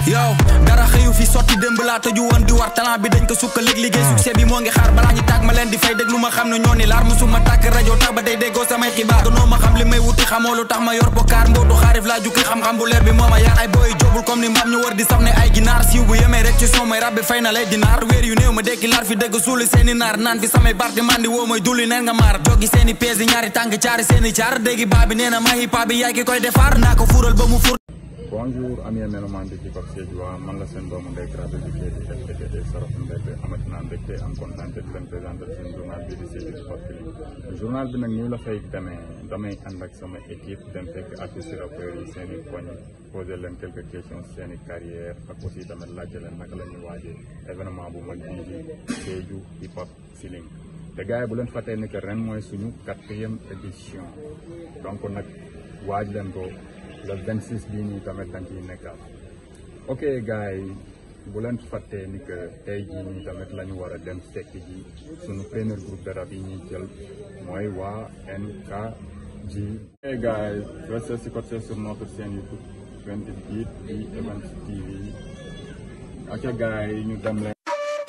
yow dara xëyu fi sotti démb laa tëju woon di war talent bi dañ ko sukka lig liggéey succès bi moo ngi xaar balaa ñu tàgg ma leen di fay déglu ma xam ne ñoo ni laar musuma tàkk rajo tax ba tey déggoo samay xibaar gënoo ma xam li may wuti xamoo lu tax ma yor bokkaar mbootu xaarif laa jukki xam-xam bu leer bi moo ma yaar ay booy jobul comme ni mbaam ñu war di saf ne ay ginaar siiw bu yemee rek ci son may rabbi fay na lay dinaar weer yu néew ma dekki laar fi dëgg suuli seeni naar naan fi samay barti mandi woo may dulli neen nga maar joggi seeni pièces yi ñaari tànk caari seeni caar déggi baa bi nee na ma hip hop bi yaay ki koy defar naa ko fuural ba mu fur bonjour ami mélomane di Hip Hop Sédhiou man la seen doomu ndey Kara Béthio di FTTT Saraf Mbette amati naa mbégte am kontaan te di leen présenté seen journal bi di Sédhiou Hip Hop Feeling journal bi nag nii la fay demee damay ànd ak sama équipe dem fekk artistes rappeurs yi seen i koñ posé leen quelques questions seen i carrière ak aussi tamit laajte leen naka la ñuy waajee événement bu mag bii di Sédhiou Hip Hop Feeling te gars yi bu leen fàttee ni que ren mooy suñu quatrième édition donc nag waaj leen ko le 26 bii nii tamit dañ ciy nekkaat ok gars yi bu leen fàttee ni que tey jii nii tamit la ñu war a dem fekk ji suñu premier groupe de rap yi ñuy jël mooy waa NKG. ok gars yi restez scotchés sur notre chaîne YouTube 20 Beat di Events TV ok gars yi ñu dem leen.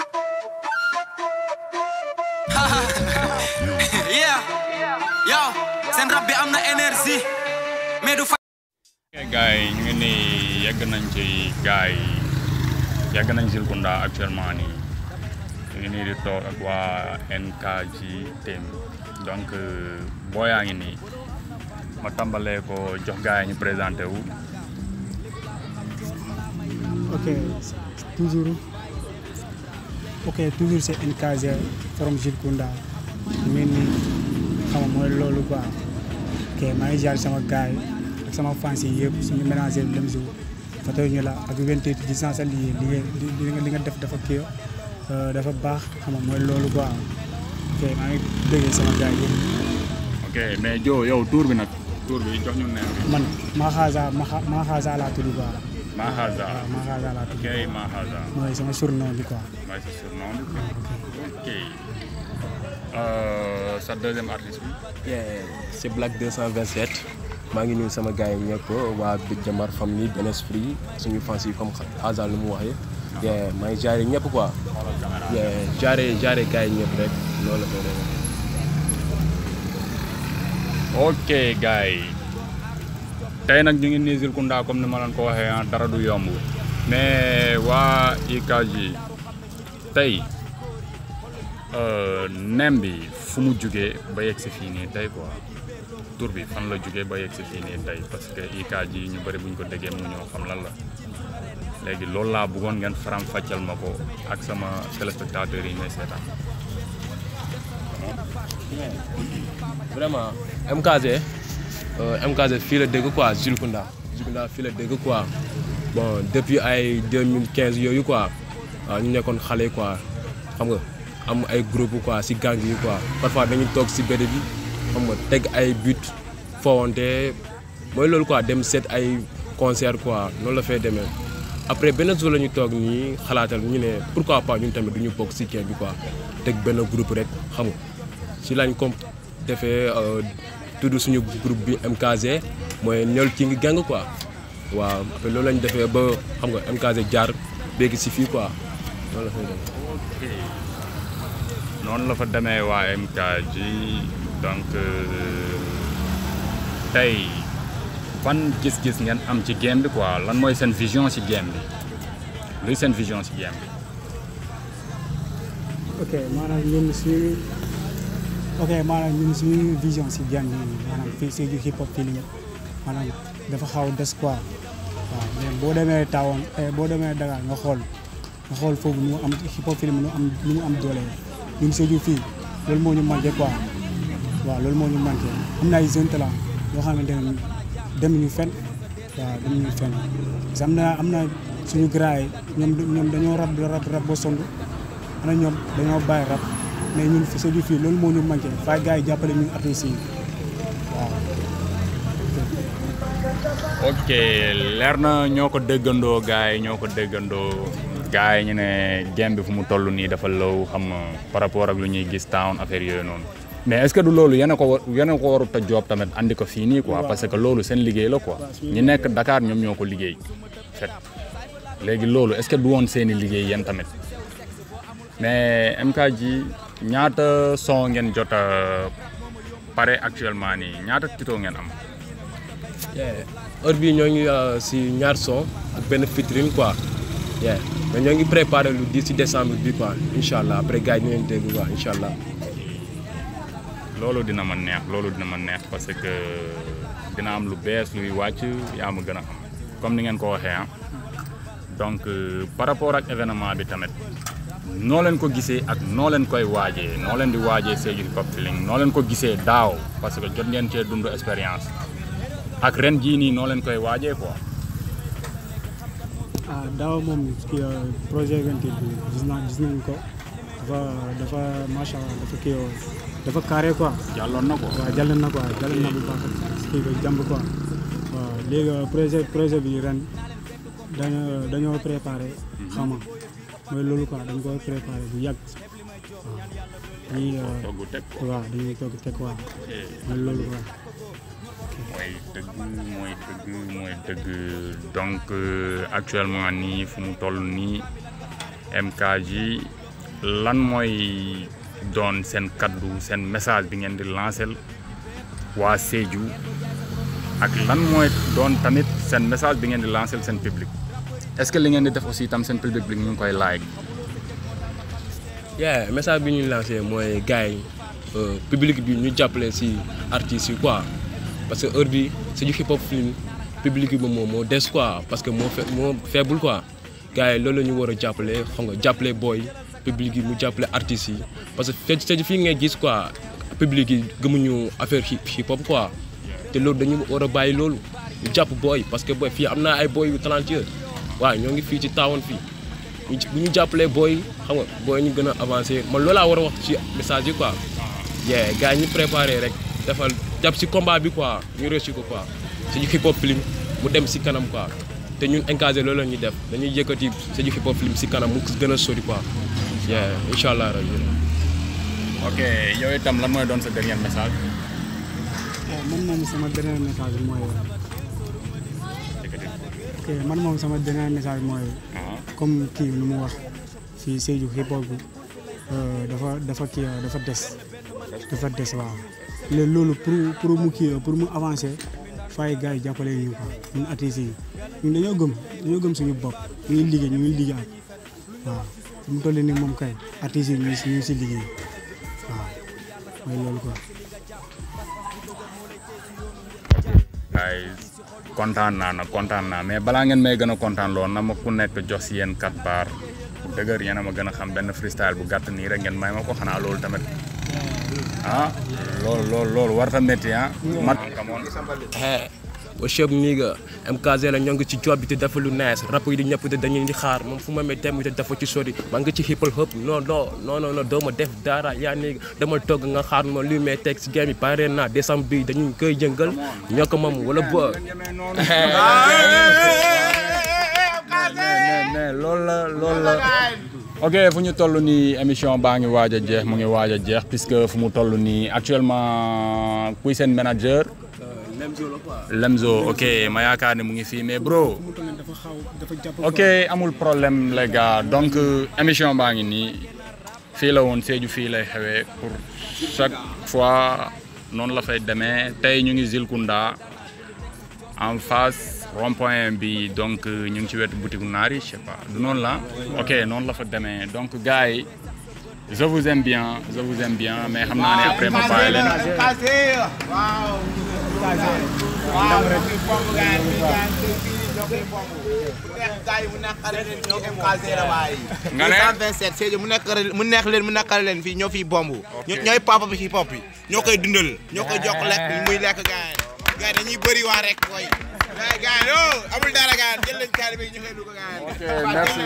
yeah yow seen rap bi am na énergie mais du gars yi ñu ngi nii yegg nañ ci gars yi yegg nañ Zilkunda actuellement nii ñu ngi nii di toog ak waa NKG team donc boo yaa ngi nii ma tàmbalee ko jox gars yi ñu présenté wu. ok toujours ok toujours c'est NKG from Zilkunda ñu ngi nii xam nga mooy loolu quoi ok maa ngi jaar sama gars yi ak sama fans yi yëpp suñu mélangé lem jour fa ñu la ak 28 gis naa sa lii li nga li nga def dafa kii dafa baax xam nga mooy loolu quoi ok maa ngi bëggee sama gars yi yëpp. ok mais Jo yow tour bi nag tour bi jox ñu ne man Mahaza Mahaza laa tudd quoi. Mahaza waaw Mahaza laa tudd. ok Mahaza mooy sama surnom bi quoi. mooy sa surnom bi ok sa deuxième artiste bi. Yeah, c'est Black 227 maa ngi nuyu sama gars yi ñëpp waa Big Jamar famille Ben Esprit suñu fans yi comme Haza lu mu waxee yeah, maa ngi jaare ñëpp quoi yeah, jaare jaare gars yi ñëpp rek loolu la ko demee. ok gars yi tey nag ñu ngi nii Zilkunda comme ni ma leen ko waxee ah dara du yomb mais waa IKG tey nem bi fu mu jugee ba yegg si fii nii tey quoi tur bi fan la jugee ba yegg si fii nii tey parce que IKG ñu bëri bu ñu ko déggee mu ñoo xam lan la léegi loolu laa bëggoon ngeen faram fàccal ma ko ak sama téléspectateurs yi may seetaan. vraiment MKG MKG fii la dégg quoi Zilkunda Zilkunda fii la dégg quoi bon depuis ay 2015 yooyu quoi waaw ñu nekkoon xale quoi xam nga am ay groupe quoi si gang yi quoi parfois dañuy toog si béd bi xam nga teg ay but fowante mooy loolu quoi dem seet ay concert quoi noonu la fay demee après benn jour la ñu toog nii xalaatal ñu ne pourquoi pas ñun tamit du ñu bokk si kii bi quoi teg benn groupe rek xam nga si lañ comme defee tudd suñu groupe bi MKG mooy ñool ki ngi gang quoi waaw après loolu lañ defee ba xam nga MKG jaar léegi si fii quoi noonu la fay demee. noonu la fa demee waa MKG donc tey fan gis-gis ngeen am ci game bi quoi lan mooy seen vision ci game bi luy seen vision ci game bi. ok maanaam ñun suñu ok maanaam ñun suñu vision si game bi maanaam fii Sédhiou hip hop feeling maanaam dafa xaw des quoi waaw mais boo demee Tawoon boo demee Dakar nga xool nga xool foofu nu mu am hip hop feeling nu mu am nu mu am doole ñun Sédhiou fii loolu moo ñu manqué quoi waaw loolu moo ñu manqué am na ay jeunes talent yoo xamante ne dem ñu fen waaw dem ñu fen parce que am na am na suñu gars yi ñoom ñoom dañoo rab rab rab ba sonn ana ñoom dañoo bàyyi rab mais ñun fi Sédhiou fii loolu moo ñu manqué fay gars yi jàppale ñun artistes yi waaw. ok leer na ñoo ko déggandoo gars yi ñoo ko déggandoo gars yi ñu ne game bi fu mu toll nii dafa law xam nga par rapport ak lu ñuy gis town affaire yooyu noonu mais est-ce que du loolu yéen a ko war yéen a ko warut a joob tamit andi ko fii nii quoi parce que loolu seen liggéey la quoi ñi nekk Dakar ñoom ñoo ko liggéey fet léegi loolu est-ce que du woon seeni liggéey yéen tamit mais MKG ñaata son ngeen jot a pare actuellement nii ñaata titre ngeen am. yeah heure bii ñoo ngi uh, si ñaar son ak benn vitrine quoi yeah mais ñoo ngi préparé lu 10 ci décembre bi quoi incha allah après gars yi ñu leen dégg quoi incha allah. loolu dina ma neex loolu dina ma neex parce que dina am lu bees luy wàcc yaa ma gën a xam comme ni ngeen ko waxee ah donc euh, par rapport ak événement bi tamit noo leen ko gisee ak noo leen koy waajee noo leen di waajee Sédhiou Hip Hop Feeling noo leen ko gisee daaw parce que jot ngeen cee dund expérience ak ren jii nii noo leen koy waajee quoi. ah daaw moom kii projet 28 bi gis naa gis nañ ko dafa dafa macha allah dafa kii yoo dafa carré quoi jàlloon na ko. waaw jàll na quoi jàll na bu baax kii ko jàmb quoi waaw léegi projet projet bi ren dañoo dañoo préparé xama mooy loolu quoi dañ ko préparé bu yàgg waaw dañuy togg teg ko. waaw dañuy toog teg quoi mooy loolu quoi mooy dëgg mooy dëgg mooy dëgg donc euh, actuellement nii fu mu toll nii MKG lan mooy doon seen kaddu seen message bi ngeen di lancer waa Sédhiou ak lan mooy doon tamit seen message bi ngeen di lancer seen public est-ce que li ngeen di def aussi tam seen public bi ñu ngi koy like yeah message bi ñuy lancé mooy gars yi euh, public bi ñu jàppale si artistes yi quoi parce que heure bi Sédhiou Hip Hop Feeling public bi moom moo des quoi parce que moo fe moo faible quoi gars yi loolu la ñu war a jàppale xam nga jàppale booy public yi mu jàppale artistes yi parce que Sédhiou Sédhiou fii ngay gis quoi public yi gëmuñu affaire hip hip hop quoi te loolu dañu war a bàyyi loolu ñu jàpp booy parce que booy fii am naa ay booy yu talentueux waaw ñoo ngi fii ci taawoon fii ñu bu ñu jàppalee booy xam nga booy ñu gën a avancé man loolaa war a wax ci message yi quoi. yeah gars yi ñu préparé rek defal jàpp si combat bi quoi ñu réussir ko quoi Sédhiou Hip Hop Feeling mu dem si kanam quoi te ñun encadré loolu la ñuy def dañuy yëkkati Sédhiou Hip Hop Feeling si kanam mu gën a sori quoi yeah incha allah rabi. ok yow itam lan mooy doon sa dernier message waaw man moom sama dernier message bi mooy ok man moom sama dernier message mooy ah comme kii nu mu wax fii Sédhiou hip hop bi euh, dafa dafa kii euh, dafa des dafa des waaw léegi loolu pour pour mu kii euh, pour mu avancer fay gars yi jàppale ñu quoi ñun artistes yi ñun dañoo gëm dañoo gëm suñu bopp ñu ngi liggéey ñu ngi liggéey waaw fu mu toll nii moom kay artistes yi ñu ngi si ñu ngi si liggéey waaw mooy loolu quoi. guys kontaan naa nag kontaan naa mais balaa ngeen may gën a kontaan lool na ma ku nekk jox si yéen quatre bar bu dëgër yéen a ma gën a xam benn freestyle bu gàtt nii rek ngeen may ma ko xanaa loolu tamit ah loolu loolu loolu war ta métti ah mat kamoon hey what's up nigga MKZ la ñoo ngi ci job bi te dafa lu nice rap yi di ñëpp te dañuy di xaar moom fu ma mee dem te dafa ci sori maa ngi ci hip hop non non non non non doo ma def dara yaa nigga dama togg nga xaar ma luy may teg si game bi pare naa décembre bi dañuy koy jëngal ñoo ko moom wala bo mais mais loolu la loolu la ok fu ñu toll nii émission baa ngi waaj a jeex mu ngi waaj a jeex puisque fu mu toll nii actuellement kuy seen manager Lemzo ok ma yaakaar ne mu ngi fii mais bro mu toll dafa xaw dafa jàpp ok amul problème les gars donc émission baa ngi nii fii la woon Sédhiou fii lay xewee pour chaque fois noonu la fay demee tey ñu ngi Zilkunda en face rond-point bi donc ñu ngi ci wetu boutique naar yi je sais pas du noonu la ok noonu la fa demee donc gars yi je vous aime bien je vous aime bien mais xam naa ne après ma bàyyi leen nga ne 127 Sédhiou mu nekk mu neex leen mu naqare leen fii ñoo fiy bomb ñooy papa bi hip hop yi ñoo koy dundal ñoo koy jox lekk muy lekk gars yi gars yi dañuy bëri waa rek koy gars yi gars yi oh amul dara gars yi jël leen kaari bi ñu koy dugg gars yi ok merci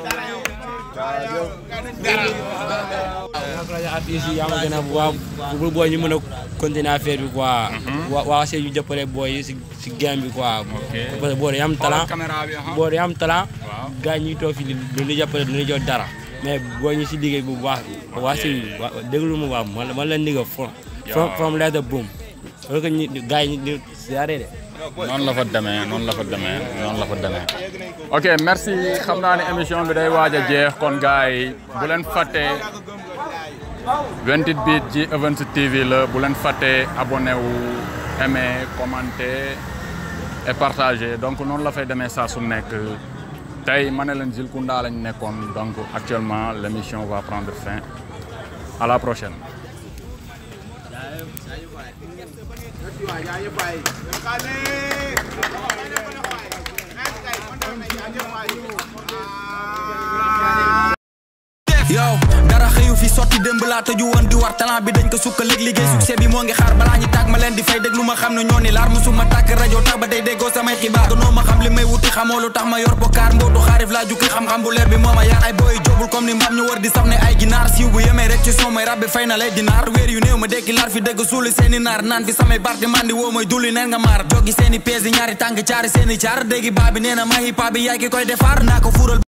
rajo artistes yi yaa ma gën a waaw pour booy ñu mën a continuer affaire bi quoi. waa waa Sédhiou jàppale booy yi si si game bi quoi. parce que boo dee am talent caméra bi boo dee am talent. Waaw. gars yi ñuy toog fii du ñu jàppale du ñu jot dara. mais booy ñu si liggéey bu baax waa Sédhiou waa déglu ma baax man man la nigga from from from letter boom. parce que ñi gars yi ñu ñu siyaare de. noonu la fa demee noonu la fa demee noonu la fa demee ok merci xam naa ne émission bi day waaj a jeex kon gars yi bu leen fàttee 28 bit ci Events TV la bu leen fàttee abonné wu aimé commenté et partagé donc noonu la fay demee saa su nekk tey ma ne leen Jules Kounda lañ nekkoon donc actuellement l' émission va prendre fin à la prochaine. yow dara xëyu fi sotti démb laa tëju woon di war talent bi dañ ko sukkaleeg liggéey succès bi moo ngi xaar balaa ñu tàgg ma leen di fay déglu ma xam ne ñoo ni laar musuma tàkk rajo tax ba tey déggoo samay xibaar gënoo ma xam li may wuti xamoo lu tax ma yor bokkaar mbootu xaarif laa jukki xam-xam bu leer bi moo ma yar ay booy jobul comme ni mbaam ñu war di saf ne ay ginaar siiw bu yemee rek ci son may rabbi fay na lay dinaar weer yu néew ma dekki laar fi dëgg suuli seeni naar naan fi samay barti mandi woo mooy dulli neen nga maar joggi seeni pees yi ñaari tànk caari seeni caar déggi baa bi nee na ma hip hop bi yaay ki koy defar naa ko fuural